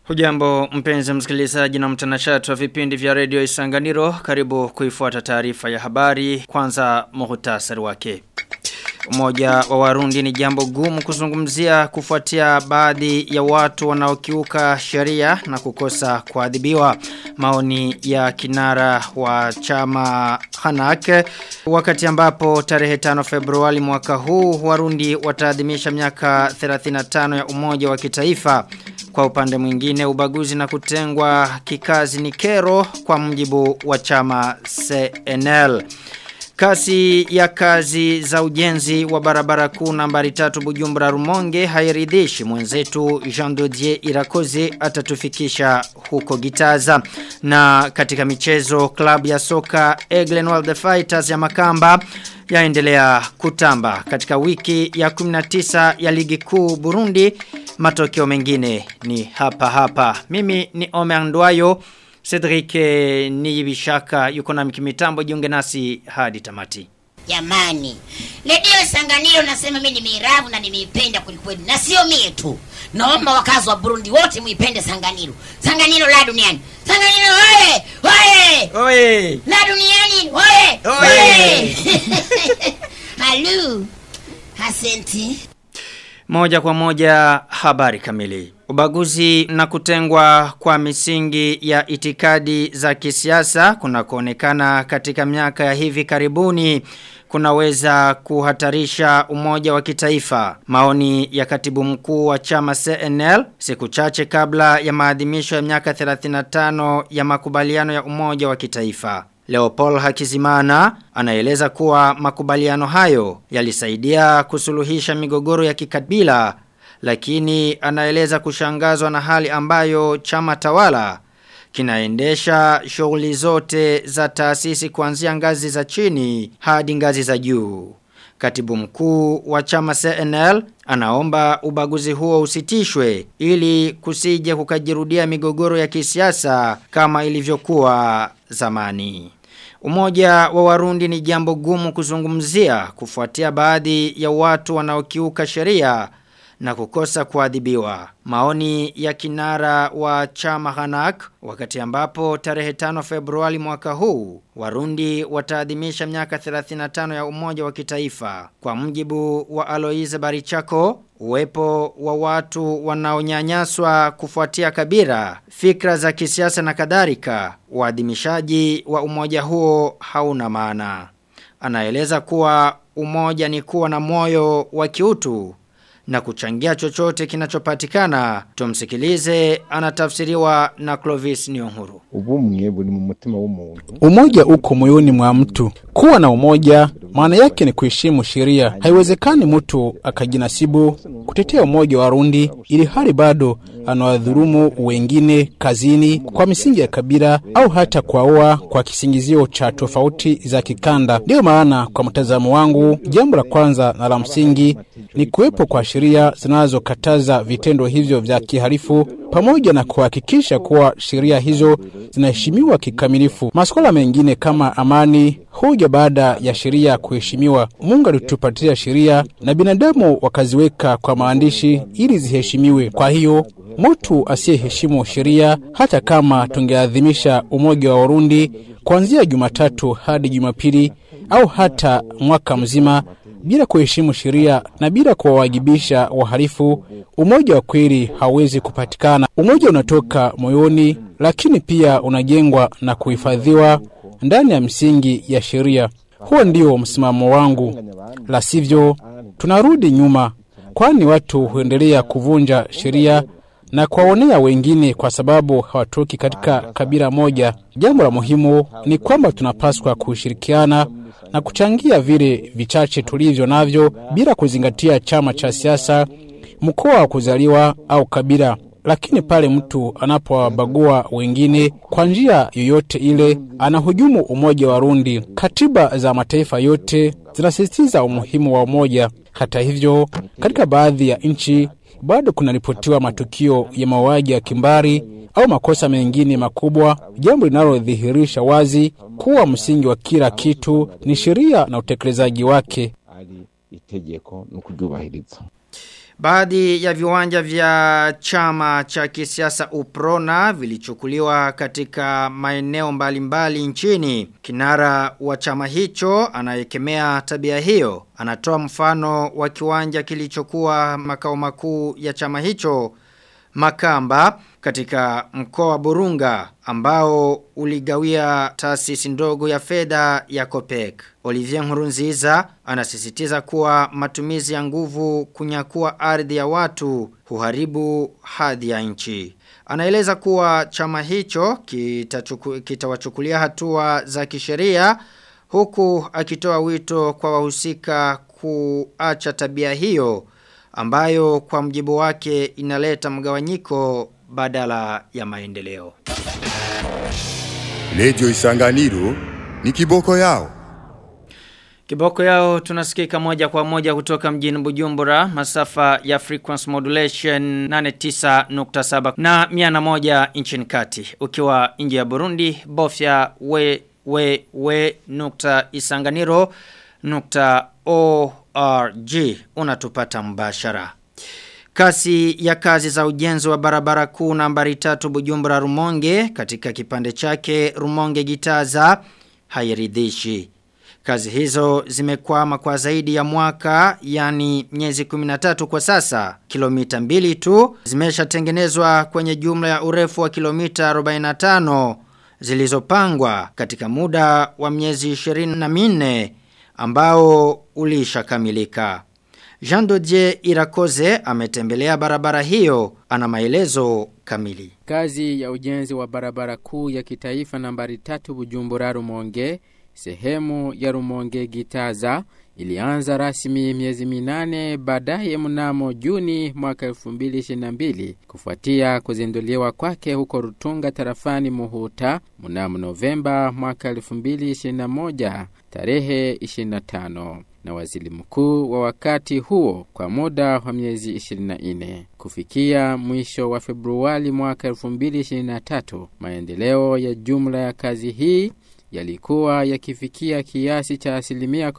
Hujambo mpenzi msikilizaji na mtanashati wa vipindi vya redio Isanganiro karibu kuifuata taarifa ya habari kwanza muhtasari wake. Umoja wa Warundi ni jambo gumu kuzungumzia kufuatia baadhi ya watu wanaokiuka sheria na kukosa kuadhibiwa. Maoni ya kinara wa chama Hanak wakati ambapo tarehe 5 Februari mwaka huu Warundi wataadhimisha miaka 35 ya umoja wa kitaifa. Kwa upande mwingine ubaguzi na kutengwa kikazi ni kero kwa mjibu wa chama CNL. Kasi ya kazi za ujenzi wa barabara kuu nambari tatu Bujumbura Rumonge hairidhishi mwenzetu Jean Dodier Irakoze atatufikisha huko Gitaza na katika michezo klabu ya soka Eglenwald the Fighters ya Makamba yaendelea kutamba katika wiki ya 19 ya ligi kuu Burundi matokeo mengine ni hapa hapa mimi ni Omer Ndwayo Cedric Niyibishaka yuko na mkimitambo jiunge nasi hadi tamati. Jamani, redio Sanganiro nasema mimi nimeiravu na nimeipenda kwelikweli, na sio mie tu. Naomba wakazi wa Burundi wote muipende Sanganiro. Sanganiro la duniani. Sanganiro oye! Oye! Oye! La duniani oye! Oye! Halu. Asante. Moja kwa moja habari kamili. Ubaguzi na kutengwa kwa misingi ya itikadi za kisiasa kuna kuonekana katika miaka ya hivi karibuni kunaweza kuhatarisha umoja wa kitaifa. Maoni ya katibu mkuu wa chama CNL siku chache kabla ya maadhimisho ya miaka 35 ya makubaliano ya umoja wa kitaifa. Leopold Hakizimana anaeleza kuwa makubaliano hayo yalisaidia kusuluhisha migogoro ya kikabila lakini anaeleza kushangazwa na hali ambayo chama tawala kinaendesha shughuli zote za taasisi kuanzia ngazi za chini hadi ngazi za juu. Katibu mkuu wa chama CNL anaomba ubaguzi huo usitishwe ili kusije kukajirudia migogoro ya kisiasa kama ilivyokuwa zamani. Umoja wa Warundi ni jambo gumu kuzungumzia kufuatia baadhi ya watu wanaokiuka sheria na kukosa kuadhibiwa. Maoni ya kinara wa chama Hanak wakati ambapo tarehe 5 Februari mwaka huu Warundi wataadhimisha miaka 35 ya umoja wa kitaifa. Kwa mjibu wa Aloise Barichako, uwepo wa watu wanaonyanyaswa kufuatia kabira, fikra za kisiasa na kadhalika, uadhimishaji wa umoja huo hauna maana. Anaeleza kuwa umoja ni kuwa na moyo wa kiutu na kuchangia chochote kinachopatikana tumsikilize anatafsiriwa na Clovis Nyonguru ubumwe buri mu mutima w'umuntu Umoja uko moyoni mwa mtu. Kuwa na umoja maana yake ni kuheshimu sheria. Haiwezekani mtu akajinasibu kutetea umoja wa Warundi ili hali bado anawadhulumu wengine kazini kwa misingi ya kabila au hata kwaoa kwa kisingizio cha tofauti za kikanda. Ndiyo maana kwa mtazamo wangu, jambo la kwanza na la msingi ni kuwepo kwa sheria zinazokataza vitendo hivyo vya kihalifu pamoja na kuhakikisha kuwa sheria hizo zinaheshimiwa kikamilifu. Masuala mengine kama amani huja baada ya sheria kuheshimiwa. Mungu alitupatia sheria na binadamu wakaziweka kwa maandishi ili ziheshimiwe. Kwa hiyo mtu asiyeheshimu sheria, hata kama tungeadhimisha umoja wa Warundi kuanzia Jumatatu hadi Jumapili au hata mwaka mzima bila kuheshimu sheria na bila kuwawajibisha wahalifu, umoja wa kweli hauwezi kupatikana. Umoja unatoka moyoni, lakini pia unajengwa na kuhifadhiwa ndani ya msingi ya sheria. Huo ndio msimamo wangu, la sivyo tunarudi nyuma, kwani watu huendelea kuvunja sheria na kuwaonea wengine kwa sababu hawatoki katika kabila moja. Jambo la muhimu ni kwamba tunapaswa kushirikiana na kuchangia vile vichache tulivyo navyo bila kuzingatia chama cha siasa, mkoa wa kuzaliwa au kabila. Lakini pale mtu anapowabagua wengine kwa njia yoyote ile, anahujumu umoja wa Warundi. Katiba za mataifa yote zinasisitiza umuhimu wa umoja. Hata hivyo, katika baadhi ya nchi bado kunaripotiwa matukio ya mauaji ya kimbari au makosa mengine makubwa, jambo linalodhihirisha wazi kuwa msingi wa kila kitu ni sheria na utekelezaji wake. ari itegeko no kuryubahiriza Baadhi ya viwanja vya chama cha kisiasa Uprona vilichukuliwa katika maeneo mbalimbali nchini. Kinara wa chama hicho anayekemea tabia hiyo anatoa mfano wa kiwanja kilichokuwa makao makuu ya chama hicho Makamba katika mkoa wa Burunga ambao uligawia taasisi ndogo ya fedha ya Copec. Olivier Nkurunziza anasisitiza kuwa matumizi ya nguvu kunyakua ardhi ya watu huharibu hadhi ya nchi. Anaeleza kuwa chama hicho kitawachukulia kita hatua za kisheria huku akitoa wito kwa wahusika kuacha tabia hiyo ambayo kwa mjibu wake inaleta mgawanyiko badala ya maendeleo. Radio Isanganiro ni kiboko yao. Kiboko yao tunasikika moja kwa moja kutoka mjini Bujumbura, masafa ya frequency modulation 89.7 na 101 nchini kati. Ukiwa nje ya Burundi, bofya we we we nukta isanganiro nukta org unatupata mbashara. Kasi ya kazi za ujenzi wa barabara kuu nambari tatu Bujumbura Rumonge katika kipande chake Rumonge Gitaza hairidhishi. Kazi hizo zimekwama kwa zaidi ya mwaka yani miezi 13 kwa sasa. Kilomita mbili tu zimeshatengenezwa kwenye jumla ya urefu wa kilomita 45 zilizopangwa katika muda wa miezi 24 ambao ulishakamilika. Jean Dodier Irakoze ametembelea barabara hiyo ana maelezo kamili. Kazi ya ujenzi wa barabara kuu ya kitaifa nambari tatu Bujumbura Rumonge, sehemu ya Rumonge Gitaza, ilianza rasmi miezi minane baadaye mnamo Juni mwaka 2022 kufuatia kuzinduliwa kwake huko Rutunga tarafani Muhuta mnamo Novemba mwaka 2021 tarehe 25 na waziri mkuu wa wakati huo kwa muda wa miezi 24 kufikia mwisho wa Februari mwaka 2023 maendeleo ya jumla ya kazi hii yalikuwa yakifikia kiasi cha asilimia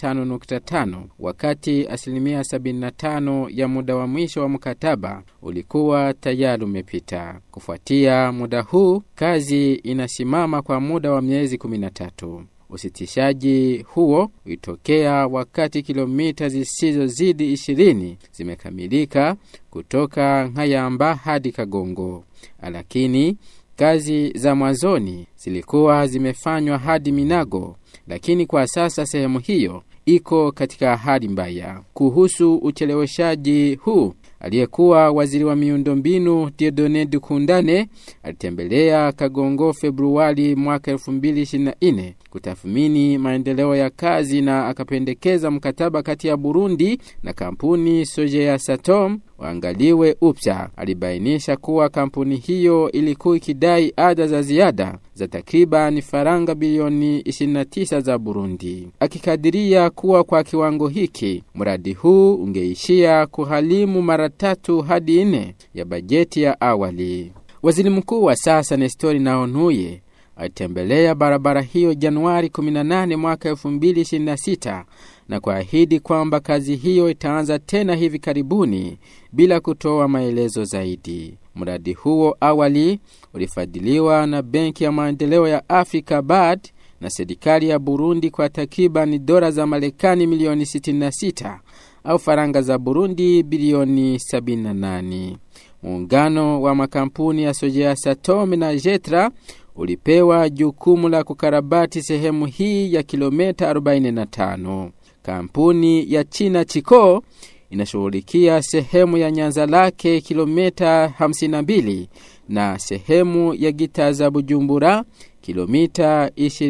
15.5 wakati asilimia 75 ya muda wa mwisho wa mkataba ulikuwa tayari umepita. Kufuatia muda huu, kazi inasimama kwa muda wa miezi 13. Usitishaji huo ulitokea wakati kilomita zisizozidi 20 zimekamilika kutoka Nkayamba hadi Kagongo, lakini kazi za mwanzoni zilikuwa zimefanywa hadi Minago, lakini kwa sasa sehemu hiyo iko katika hali mbaya. Kuhusu ucheleweshaji huu, aliyekuwa waziri wa miundombinu Diedone Dukundane alitembelea Kagongo Februari mwaka 2024 kutathmini maendeleo ya kazi na akapendekeza mkataba kati ya Burundi na kampuni Sojea Satom waangaliwe upya. Alibainisha kuwa kampuni hiyo ilikuwa ikidai ada za ziada za takriban faranga bilioni 29 za Burundi, akikadiria kuwa kwa kiwango hiki mradi huu ungeishia kuhalimu mara tatu hadi nne ya bajeti ya awali. Waziri mkuu wa sasa Nestori Naonuye alitembelea barabara hiyo Januari 18 mwaka 2026 na kuahidi kwamba kazi hiyo itaanza tena hivi karibuni bila kutoa maelezo zaidi. Mradi huo awali ulifadhiliwa na Benki ya Maendeleo ya Afrika BAD na serikali ya Burundi kwa takriban dola za Marekani milioni 66 au faranga za Burundi bilioni 78. Muungano wa makampuni ya Sojea Satom na Jetra ulipewa jukumu la kukarabati sehemu hii ya kilomita 45. Kampuni ya China Chiko inashughulikia sehemu ya Nyanza lake kilomita 52 na sehemu ya Gita za Bujumbura kilomita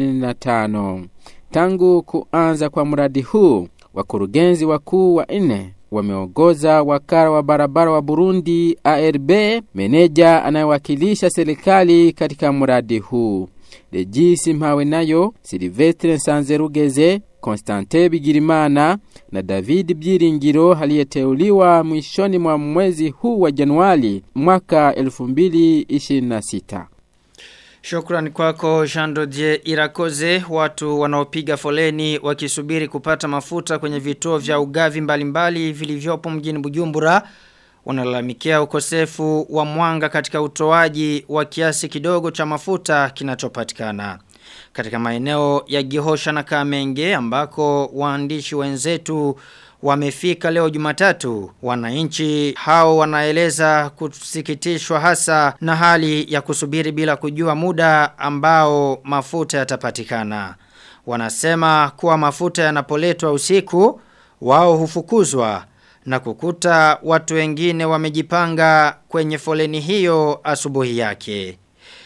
25. Tangu kuanza kwa mradi huu, wakurugenzi wakuu wa nne wameongoza wakala wa barabara wa Burundi ARB, meneja anayewakilisha serikali katika mradi huu. Regisi Mpawe nayo, Silvestre Nsanzerugeze, Konstante Bigirimana na David Byiringiro aliyeteuliwa mwishoni mwa mwezi huu wa Januari mwaka 2026. Shukrani kwako Jean Dodier Irakoze watu wanaopiga foleni wakisubiri kupata mafuta kwenye vituo vya ugavi mbalimbali vilivyopo mjini Bujumbura wanalalamikia ukosefu wa mwanga katika utoaji wa kiasi kidogo cha mafuta kinachopatikana. Katika maeneo ya Gihosha na Kamenge ambako waandishi wenzetu wamefika leo Jumatatu. Wananchi hao wanaeleza kusikitishwa hasa na hali ya kusubiri bila kujua muda ambao mafuta yatapatikana. Wanasema kuwa mafuta yanapoletwa usiku wao hufukuzwa na kukuta watu wengine wamejipanga kwenye foleni hiyo asubuhi yake.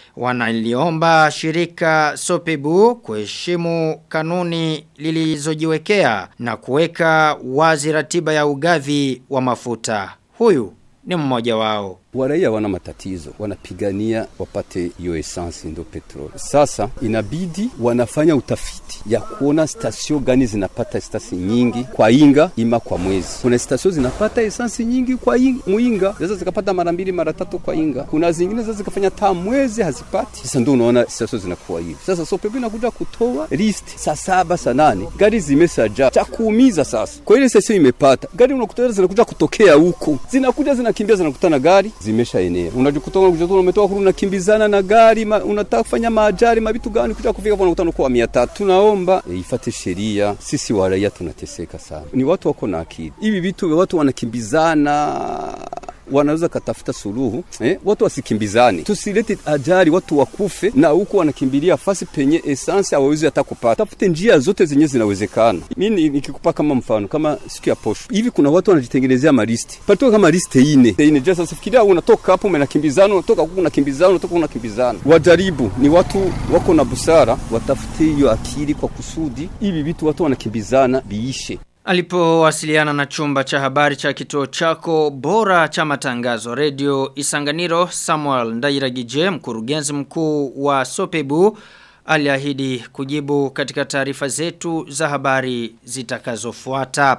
Wanaliomba shirika Sopebu kuheshimu kanuni lilizojiwekea na kuweka wazi ratiba ya ugavi wa mafuta. Huyu ni mmoja wao. Waraia wana matatizo, wanapigania wapate hiyo essence ndo petroli. Sasa inabidi wanafanya utafiti ya kuona stasio gani zinapata essence nyingi kwa inga ima kwa mwezi. Kuna stasio zinapata essence nyingi kwa inga, muinga sasa zikapata mara mbili mara tatu kwa inga. Kuna zingine sasa zikafanya taa mwezi hazipati. Sasa ndio unaona stasio zinakuwa hivi. Sasa Sopebu inakuja kutoa list saa saba saa nane gari zimeshaja cha kuumiza sasa. Kwa ile stasio imepata gari unakuta zinakuja kutokea huko, zinakuja zinakimbia zinakutana gari zimeshaenea. Unajikuta unajikuta umetoka kuru unakimbizana na gari ma, unataka kufanya maajari mabitu gani kuja kufika hapo unakutana kwa 300. Tunaomba e, ifate sheria. Sisi wa raia tunateseka sana. Ni watu wako na akili. Hivi vitu watu wanakimbizana wanaweza katafuta suluhu eh, watu wasikimbizane, tusilete ajali, watu wakufe na huko wanakimbilia fasi penye essence hawawezi hata kupata. Tafute njia zote zenye zinawezekana. Mimi nikikupa kama mfano, kama siku ya posho hivi, kuna watu wanajitengenezea maristi patoka kama liste ine ine. Je, sasa fikiria unatoka hapo umenakimbizana, unatoka huko unakimbizana, unatoka unakimbizana. Wajaribu, ni watu wako na busara, watafute hiyo akili kwa kusudi hivi vitu watu wanakimbizana biishe. Alipowasiliana na chumba cha habari cha kituo chako bora cha matangazo radio Isanganiro Samuel Ndairagije mkurugenzi mkuu wa Sopebu aliahidi kujibu katika taarifa zetu za habari zitakazofuata.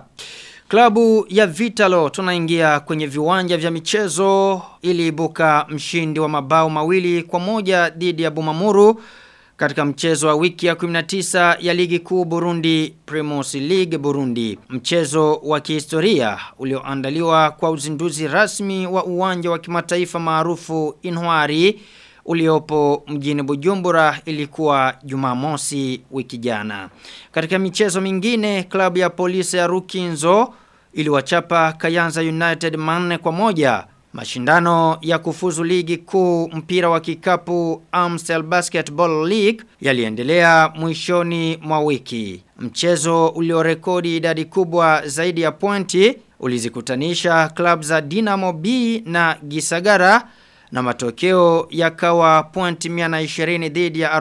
Klabu ya Vitalo tunaingia kwenye viwanja vya michezo iliibuka mshindi wa mabao mawili kwa moja dhidi ya Bumamuru katika mchezo wa wiki ya 19 ya ligi kuu Burundi Primus League Burundi. Mchezo wa kihistoria ulioandaliwa kwa uzinduzi rasmi wa uwanja wa kimataifa maarufu Inwari uliopo mjini Bujumbura ilikuwa Jumamosi wiki jana. Katika michezo mingine klabu ya polisi ya Rukinzo iliwachapa Kayanza United manne kwa moja Mashindano ya kufuzu ligi kuu mpira wa kikapu Amstel Basketball League yaliendelea mwishoni mwa wiki. Mchezo uliorekodi idadi kubwa zaidi ya pointi ulizikutanisha klub za Dinamo B na Gisagara na matokeo yakawa pointi 120 dhidi ya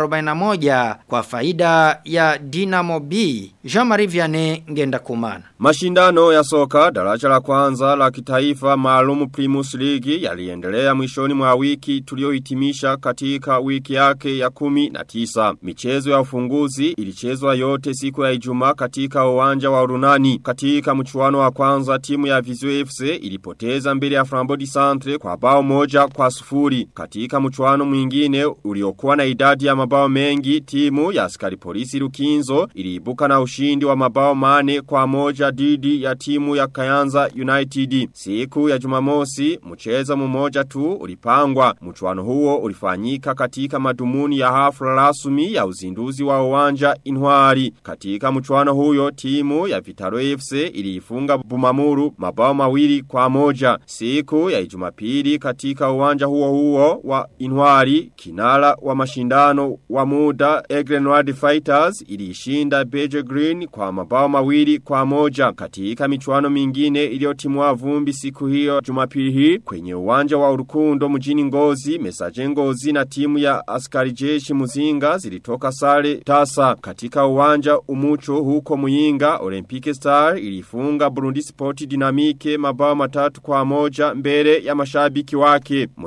41 kwa faida ya Dinamo B. Jean-Marie Vianney ngenda kumana. Mashindano ya soka daraja la kwanza la kitaifa maalumu Primus League yaliendelea mwishoni mwa wiki tuliohitimisha katika wiki yake ya kumi na tisa. Michezo ya ufunguzi ilichezwa yote siku ya Ijumaa katika uwanja wa Urunani. Katika mchuano wa kwanza timu ya Vizio FC ilipoteza mbele ya Frambodi Centre kwa bao moja kwa sufuri. Katika mchuano mwingine uliokuwa na idadi ya mabao mengi timu ya askari polisi Lukinzo iliibuka na ushindi wa mabao mane kwa moja dhidi ya timu ya Kayanza United. Siku ya Jumamosi, mchezo mmoja tu ulipangwa. Mchuano huo ulifanyika katika madumuni ya hafla rasmi ya uzinduzi wa uwanja Inwari. Katika mchuano huyo timu ya Vitaro FC iliifunga Bumamuru mabao mawili kwa moja. Siku ya Jumapili katika uwanja huo huo wa Inwari, kinara wa mashindano wa muda Egrenward Fighters iliishinda Beje Green kwa mabao mawili kwa moja katika michuano mingine iliyotimwa vumbi siku hiyo Jumapili hii kwenye uwanja wa Urukundo mjini Ngozi Mesaje Ngozi na timu ya askari jeshi Muzinga zilitoka sare tasa katika uwanja Umucho huko Muyinga Olympic Star ilifunga Burundi Sport Dynamique mabao matatu kwa moja mbele ya mashabiki wake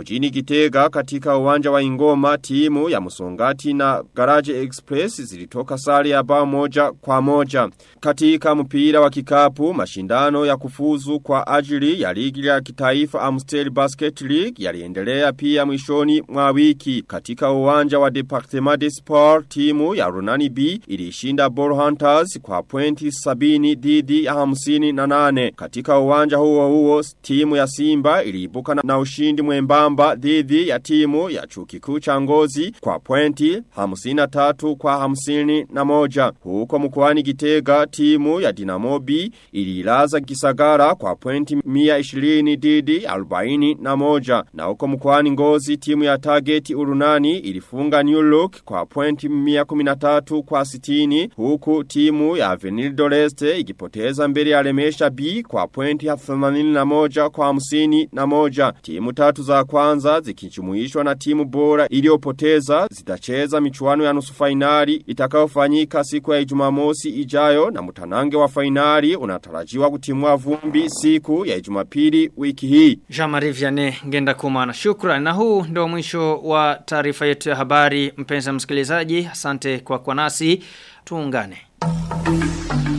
mjini Gitega katika uwanja wa Ingoma timu ya Musongati na Garage Express zilitoka sare ya bao moja kwa moja. Katika mpira wa kikapu mashindano ya kufuzu kwa ajili ya ligi ya kitaifa Amstel Basket League yaliendelea pia mwishoni mwa wiki. Katika uwanja wa Departement de Sport timu ya Runani B ilishinda Ball Hunters kwa pointi sabini dhidi ya hamsini na nane. Katika uwanja huo huo timu ya Simba iliibuka na, na ushindi mwembamba dhidi ya timu ya chuo kikuu cha Ngozi kwa pointi hamsini na tatu kwa hamsini na moja. Huko mkoani Gitega timu ya Dinamo B ililaza Kisagara kwa pointi mia ishirini dhidi arobaini na moja. Na huko mkoani Ngozi timu ya Target Urunani ilifunga New Look kwa pointi mia kuminatatu kwa sitini. Huku timu ya Avenir Doreste ikipoteza mbele ya Lemesha B kwa pointi ya 81 kwa hamsini na moja. Timu tatu za kwanza zikichumuishwa na timu bora iliyopoteza zitacheza michuano ya nusu fainali itakayofanyika siku ya Ijumamosi ijayo na mtanange wa fainali unatarajiwa kutimua vumbi siku ya Ijumapili wiki hii. Jean-Marie Vianney ngenda kumana. Shukran. Na huu ndio mwisho wa taarifa yetu ya habari mpenzi msikilizaji. Asante kwa kwa nasi. Tuungane.